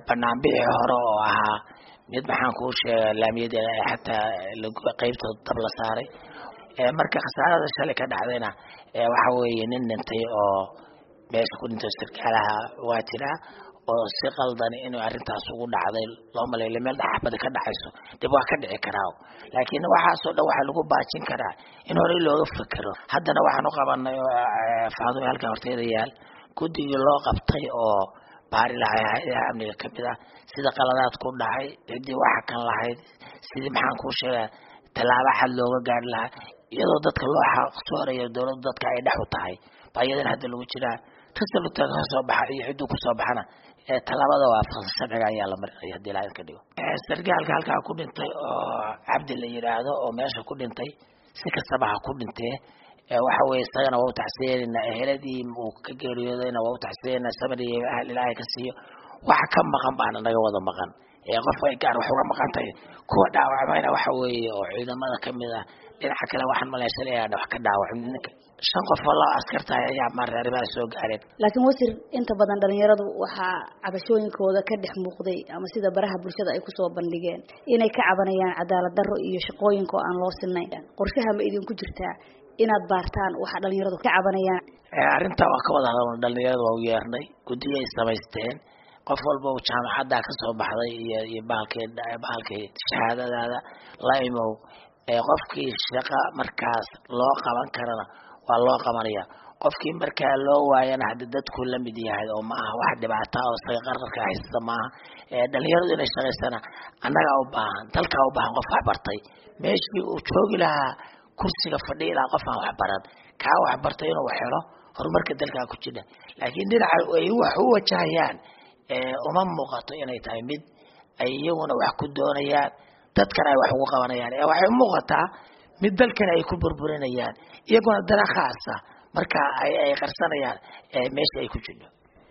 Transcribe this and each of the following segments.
banaanbixii hore oo ahaa mid maxaan kuu sheega laamiyada xataa qeybtooda dab la saaray marka khasaarada shalay ka dhacdayna waxa weeye nin dhintay oo meesha ku dhintay sarkaalaha waa jiraa oo si qaldan inuu arrintaas ugu dhacday loo maleeyo meel dhaxbada ka dhacayso dib waa ka dhici karaa laakiin waxaasoo dhan waxaa lagu baajin karaa in horey looga fekero haddana waxaan u qabanay faadumi halkan horteeda yaal guddigii loo qabtay oo baari lahay hay-adaha amniga kamid ah sida qaladaad ku dhacay ciddii waxa kan lahayd sidii maxaan kuu sheegaa tallaabo xad looga gaari lahaa iyadoo dadka loo xaqsoorayo dowladdu dadka ay dhex u tahay baa iyadana hadda lagu jiraa risalta ka soo baxa iyo cidduu kusoo baxana tallaabada waafaqsan sharciga ayaa la marinaya hadii ilaahay ka dhigo sargaalka halkaa ku dhintay oo cabdi la yidhaahdo oo meesha ku dhintay si kastaba ha ku dhintee waxa weye isagana waa u taxsiyeynayna eheladii uu ka geeriyoodayna waa u taxsiyeynaa samariy ahal ilaahay ka siiyo waxa ka maqan baana naga wada maqan ee qof ay gaar wax uga maqan tahay kuwa dhaawacmayna waxa weeye oo ciidamada kamid ah dhinaca kale waxaan maleysanayaa wax ka dhaawacin ninka shan qof oo laba askartahay ayaa maarta arrimaha soo gaareen laakiin wasir inta badan dhalinyaradu waxaa cabashooyinkooda ka dhex muuqday ama sida baraha bulshada ay kusoo bandhigeen inay ka cabanayaan cadaalad darro iyo shaqooyinka oo aan loo sinayn qorshaha ma idinku jirtaa inaad baartaan waxa dhalinyaradu ka cabanayaan arrintaa waa ka wada hadalna dhalinyarada waa u yeernay guddiyo ay samaysteen qof walba uu jaamacaddaa kasoo baxday iyo iyo bahalkii bahalkii shahaadadaada la imow qofkii shaqa markaas loo qaban karana waa loo qabanaya qofkii markaa loo waayana haddi dadku la mid yahay oo ma aha wax dhibaata oo isaga qarqarka haysta maaha dhalinyaradu inay shaqaysana annagaa u baahan dalkaa u baahan qof waxbartay meeshii uu joogi lahaa kursiga fadhiyi lahaa qof aan waxbaran kaa waxbartay inuu helo horumarka dalkaa ku jira laakiin dhinaca ay wax u wajahayaan uma muuqato inay tahay mid ay iyaguna wax ku doonayaan dadkana ay wax ugu qabanayaan ee waxay umuuqataa mid dalkana ay ku burburinayaan iyaguna dana khaasa marka ay ay qarsanayaan meesha ay ku jirto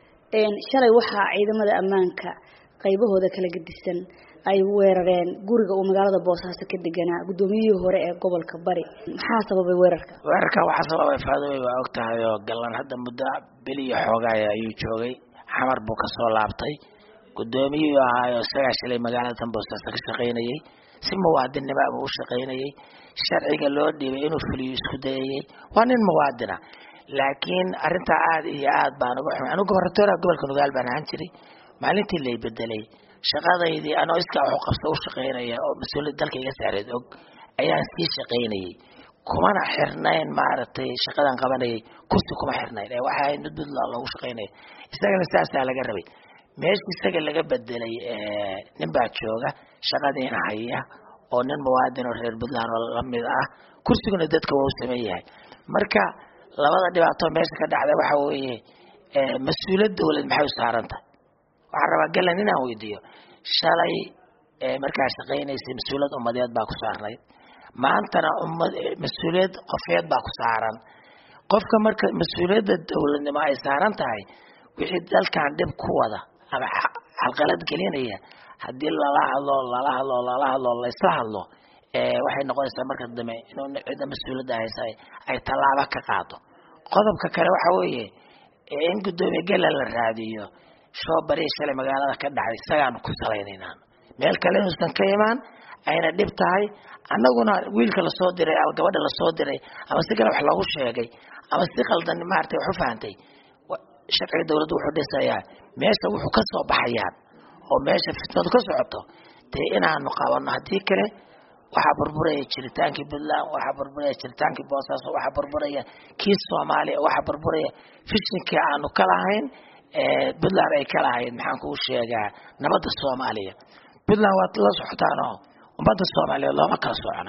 shalay waxaa ciidamada ammaanka qaybahooda kala gedisan ay weerareen guriga uu magaalada boosaaso ka deganaa guddoomiyihii hore ee gobolka bari maxaa sababay weerarka weerarka waxaa sababay faadumay waa og tahay oo gallan hadda muddo beliya xoogaaya ayuu joogay xamar buu kasoo laabtay guddoomiyihii ahaayo isagaa shalay magaalada tan boosaaso ka shaqaynayay si muwaadinnimo buu u shaqaynayay sharciga loo dhiibay inuu fuliyo isku dayayay waa nin muwaadina laakiin arrintaa aada iyo aad baan uga xumay anigu gobornatoora gobolka nugaal baan ahaan jiray maalintii lay bedelay shaqadaydii anoo iskaa waxu qabsa u shaqaynaya oo mas-uuliyad dalka iga saareed og ayaan sii shaqaynayay kumana xirnayn maaragtay shaqadan qabanayay kursi kuma xirnayn ee waxa ahayd mid puntland loogu shaqaynaya isagana saasaa laga rabay meesha isaga laga bedelay nin baa jooga shaqadiina haya oo nin muwaadin oo reer puntland oo lamid ah kursiguna dadka waa u sameyn yahay marka labada dhibaato meesha ka dhacda waxa weeye mas-uuliyad dawlad maxay u saaran tahay waxaan rabaa galan inaan weydiiyo shalay markaa shaqaynaysay mas-uuliyad ummadeed baa ku saarnayd maantana ummad mas-uuliyad qofeed baa ku saaran qofka marka mas-uuliyadda dawladnimo ay saaran tahay wixii dalkan dhib ku wada ama xalqalad gelinaya haddii lala hadlo lala hadlo lala hadlo laysla hadlo waxay noqonaysaa marka dambe inuu cidda mas-uuliyadda haysa ay tallaabo ka qaado qodobka kale waxa weeye in guddoomiye gala la raadiyo shoo bari shalay magaalada ka dhacday isagaanu ku salaynaynaan meel kale inuusan ka imaan ayna dhib tahay annaguna wiilka lasoo diray ama gabadha lasoo diray ama si kale wax loogu sheegay ama si qaldan maaragtay wax u fahantay sharciga dawladdu wuxuu dhisayaa meesha wuxuu ka soo baxayaan oo meesha fitnadu ka socoto dee inaanu qabanno haddii kale waxaa burburaya jiritaankii puntland waxaa burburaya jiritaankii boosaaso waxaa burburaya kii soomaaliya waxaa burburaya fishinkii aanu ka lahayn puntland ay ka lahayd maxaan kuu sheegaa nabadda soomaaliya puntland waad la socotaanoo ummadda soomaaliyeed looma kala socona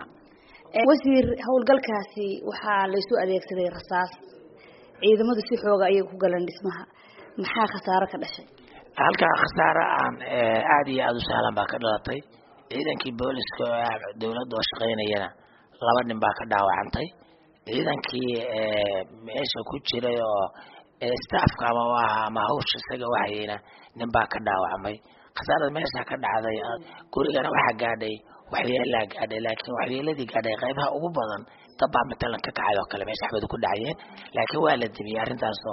wasiir howlgalkaasi waxaa laysu adeegsaday rasaas ciidamadu si xooga ayay ku galeen dhismaha maxaa khasaaro ka dhashay halkaa khasaaro aan aada iyo aada u sahlan baa ka dhalatay ciidankii booliska oo dawladda oo shaqaynayana laba nin baa ka dhaawacantay ciidankii meesha ku jiray oo staafka ama aha ama hawsha isaga wahayeyna nin baa ka dhaawacmay khasaarada meesha ka dhacday gurigana waxaa gaadhay waxyeelaa gaadhay laakiin waxyeeladii gaadhay qaybaha ugu badan dabbaa matalan ka kacay oo kale meesha axmedu ku dhacayeen laakiin waa la dibiyey arrintaasoo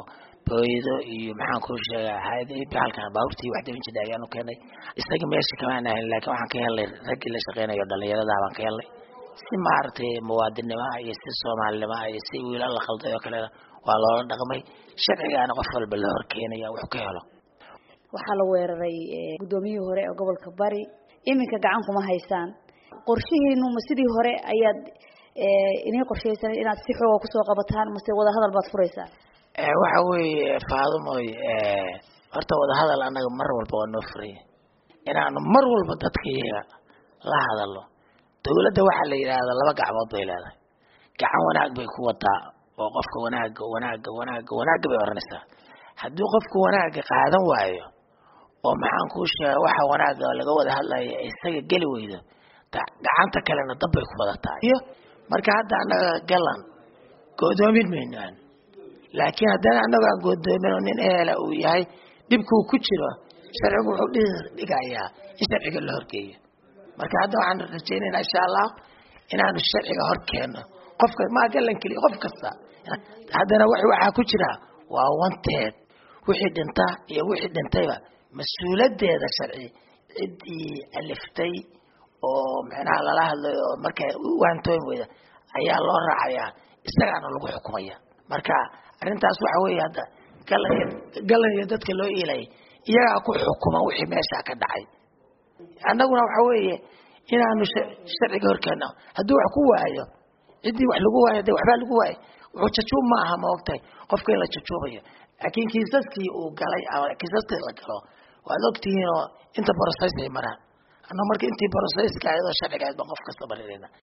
booyado iyo maxaan kuu sheegaa hay-ada halkan baabuurtii wax dabin jidha ayaan u keenay isaga meesha kamaan ahayn laakiin waxaan ka helnay raggii la shaqeynayo dhalinyarada baan ka helnay si maaragtay muwaadinimaha iyo si soomaalinimaha iyo si wiilal la khalday oo kalena waa loola dhaqmay sharcigaana qof walba la horkeenaya wax ka helo waxaa la weeraray guddoomiyihii hore ee gobolka bari iminka gacan kuma haysaan qorshihiinu ma sidii hore ayaad inii qorshaysan inaad si xooga kusoo qabataan mase wadahadal baad furaysaa waxa weeye faadumoy horta wadahadal annaga mar walba waa noo furaya inaanu mar walba dadkaiyaga la hadalno dawladda waxaa la yidhaahdaa laba gacmood bay leedahay gacan wanaag bay ku wadaa oo qofka wanaaga wanaaga wanaaga wanaagga bay oranaysaa haddii qofku wanaagga qaadan waayo oo maxaan kuu sheega waxa wanaaga laga wada hadlaya isaga geli weydo gacanta kalena dab bay ku wadataa iyo marka hadda annaga galan go'doomin maynaan laakiin haddana annago aan go'doomin oo nin ehela uu yahay dhibkuu ku jiro sharcigu wuxuu dhigayaa in sharciga la horgeeyo marka hadda waxaan rajaynaynaa insha allah inaanu sharciga hor keenno qofka maa galan keliya qof kasta haddana w waxaa ku jira waa wanteed wixii dhinta iyo wixii dhintayba mas-uuladeeda sharci ciddii aliftay oo micnaha lala hadlayo oo marka waantooyn weyda ayaa loo raacayaa isagaana lagu xukumaya marka arrintaas waxa weeye hadda galan galan iyo dadka loo iilayay iyagaa ku xukuma wixii meeshaa ka dhacay annaguna waxa weeye inaanu sharciga horkeeno hadduu wax ku waayo ciddii wax lagu waayo de waxbaa lagu waayo wuxuu jajuub ma aha ma ogtahay qofka in la jajuubayo laakiin kiisaskii uu galay ama kiisaskii la galo waad ogtihiinoo inta borosaysa ay maraan annaga marka intii borosayska ayadoo sharciga ahayd baan qof kasta barinayna